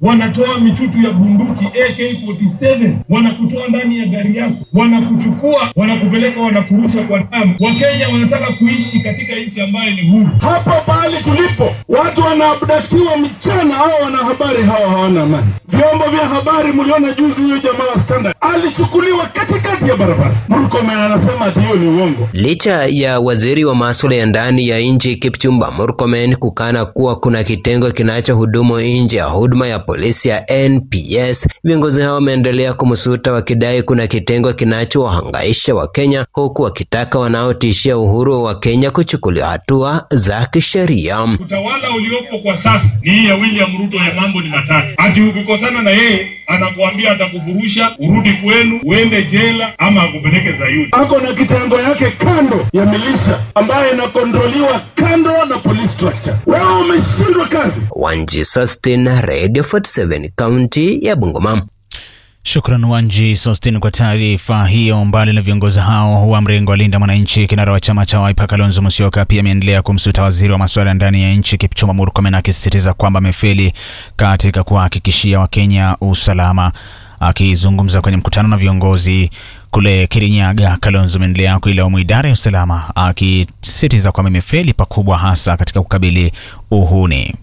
wanatoa mitutu ya bunduki AK47, wanakutoa ndani ya gari yako, wanakuchukua, wanakupeleka, wanakurusha kwa damu. Wakenya wanataka kuishi katika nchi ambayo ni huru. Hapa pahali tulipo, watu wanaabdaktiwa mchana, hao wanahabari hawa hawana amani. Vyombo vya habari, mliona juzi huyo jamaa wa Standard alichukuliwa katikati ya barabara. Murkomen anasema ati hiyo ni uongo. Licha ya waziri wa masuala ya ndani ya nchi Kipchumba Murkomen kukana kuwa kuna kitengo kinachohudumu nje ya huduma ya polisi ya NPS, viongozi hao wameendelea kumsuta wakidai kuna kitengo kinachowahangaisha Wakenya, huku wakitaka wanaotishia uhuru wa Kenya kuchukuliwa hatua za kisheria. Utawala uliopo kwa sasa ni hii ya William Ruto ya mambo ni matatu, ati ukikosana na yeye anakuambia atakufurusha, urudi kwenu, uende jela ama akupeleke Zayuni. Ako na kitengo yake kando ya milisha ambayo inakondroliwa kando na police structure. Wewe umeshindwa kazi. Wanji Sustin, Radio 47, kaunti ya Bungoma. Shukran Wanji Sostin kwa taarifa hiyo. Mbali na viongozi hao wa mrengo wa Linda Mwananchi, kinara wa chama cha Wiper Kalonzo Musyoka pia ameendelea kumsuta waziri wa masuala ya ndani ya nchi Kipchumba Murkomen, akisisitiza kwamba amefeli katika kuhakikishia Wakenya usalama. Akizungumza kwenye mkutano na viongozi kule Kirinyaga, Kalonzo ameendelea kuilaumu idara ya usalama, akisisitiza kwamba imefeli pakubwa, hasa katika kukabili uhuni.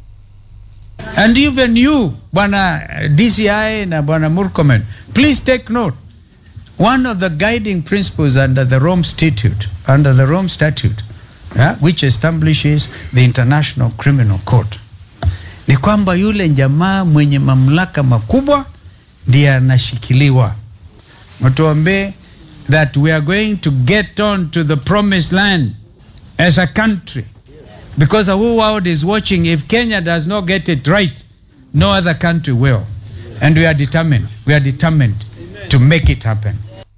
And even you, Bwana DCI na Bwana Murkomen, please take note. One of the guiding principles under the Rome Statute, under the Rome Statute, yeah, which establishes the International Criminal Court, ni kwamba yule jamaa mwenye mamlaka makubwa ndiye anashikiliwa. Mtuambie that we are going to get on to the promised land as a country because the whole world is watching. If Kenya does not get it right, no other country will. And we are determined. We are determined to make it happen.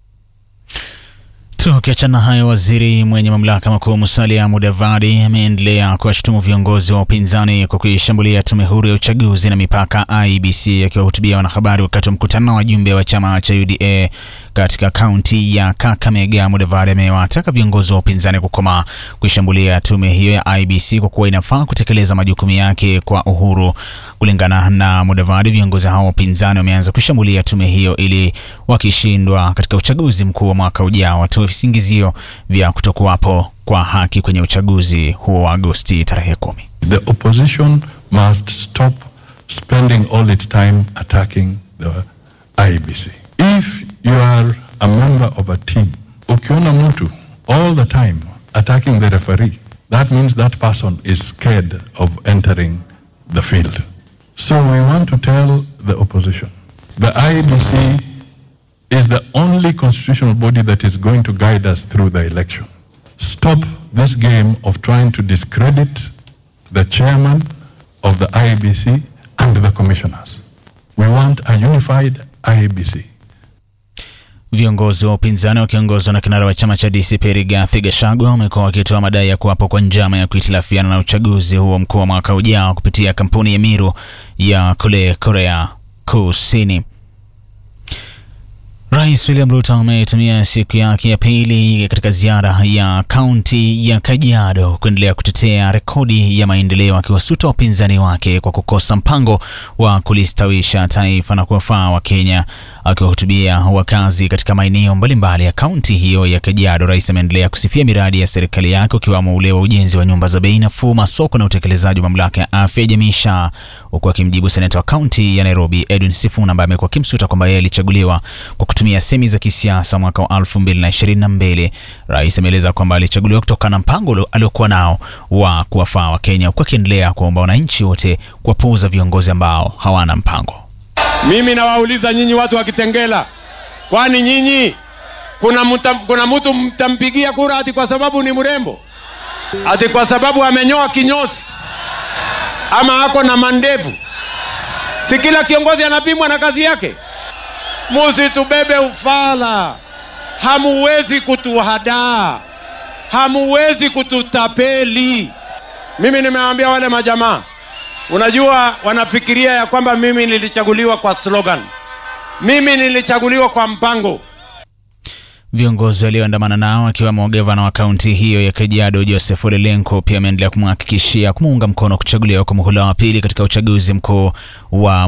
Tukiachana hayo, waziri mwenye mamlaka makuu Musalia Mudavadi ameendelea kuwashutumu viongozi wa upinzani kwa kuishambulia tume huru ya uchaguzi na mipaka IEBC. Akiwahutubia wanahabari wakati wa mkutano wa wajumbe wa chama cha UDA katika kaunti ya Kakamega, Mudavadi amewataka viongozi wa upinzani kukoma kuishambulia tume hiyo ya IEBC kwa kuwa inafaa kutekeleza majukumu yake kwa uhuru. Kulingana na Mudavadi, viongozi hao wa upinzani wameanza kushambulia tume hiyo ili wakishindwa katika uchaguzi mkuu wa mwaka ujao watoe visingizio vya kutokuwapo kwa haki kwenye uchaguzi huo wa Agosti tarehe kumi. The opposition must stop spending all its time attacking the IBC. If you are a member of a team, ukiona mtu all the time attacking the referee, that means that person is scared of entering the field. So we want to tell the opposition, the IBC is the only constitutional body that is going to guide us through the election. Stop this game of trying to discredit the chairman of the IEBC and the commissioners. We want a unified IEBC. Viongozi wa upinzani wakiongozwa na kinara wa chama cha DCP Rigathi Gachagua wamekuwa wakitoa madai ya kuwapo kwa njama ya kuhitilafiana na uchaguzi huo mkuu wa mwaka ujao kupitia kampuni ya Miru ya kule Korea Kusini. Rais William Ruto ametumia siku yake ya pili katika ziara ya kaunti ya Kajiado kuendelea kutetea rekodi ya maendeleo, akiwasuta wapinzani wake kwa kukosa mpango wa kulistawisha taifa na kuwafaa Wakenya. Akiwahutubia wakazi katika maeneo mbalimbali ya kaunti hiyo ya Kajiado, rais ameendelea kusifia miradi ya serikali yake ukiwamo ule wa ujenzi wa nyumba za bei nafuu, masoko na utekelezaji wa mamlaka ya afya ya jamii SHA, huku akimjibu seneta wa kaunti ya Nairobi Edwin Sifuna ambaye amekuwa akimsuta kwamba yeye alichaguliwa kwa kutumia semi za kisiasa mwaka wa 2022. Rais ameeleza kwamba alichaguliwa kutokana na mpango aliokuwa nao wa kuwafaa Wakenya, huku akiendelea kuomba wananchi wote kuwapuuza viongozi ambao hawana mpango. Mimi nawauliza nyinyi watu wa Kitengela, kwani nyinyi kuna muta, kuna mtu mtampigia kura ati kwa sababu ni mrembo, ati kwa sababu amenyoa kinyozi ama ako na mandevu? Si kila kiongozi anapimwa na kazi yake? Musitubebe ufala, hamuwezi kutuhadaa, hamuwezi kututapeli. Mimi nimewaambia wale majamaa, unajua wanafikiria ya kwamba mimi nilichaguliwa kwa slogan. Mimi nilichaguliwa kwa mpango. Viongozi walioandamana nao akiwemo gavana wa kaunti hiyo ya Kajiado Joseph Ole Lenku pia ameendelea kumhakikishia kumuunga mkono kuchaguliwa kwa muhula wa pili katika uchaguzi mkuu wa